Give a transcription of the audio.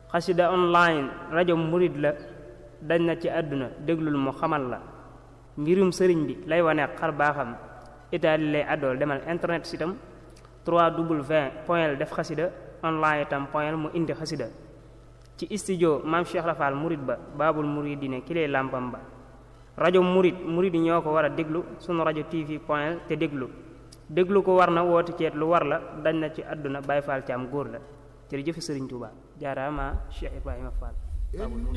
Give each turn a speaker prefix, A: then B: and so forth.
A: xasida online rajo murid la dañ na ci àdduna déglul mu xamal la mbirum sëriñ bi lay wane xar baaxam itaali lay àddool demal internet sitam 3w point def xasida online itam point mu indi xasida ci studio maam Cheikh Rafal murid ba baabul muridine ki lay làmpam ba rajo murid murid yi ñoo ko war a déglu sunu rajo tv point te déglu déglu ko war na woote ceet lu war la dañ na ci àdduna Baay Faal ci am góor la jërëjëf Sëriñ Tuubaa jaaraama Cheikh Ibrahima Fall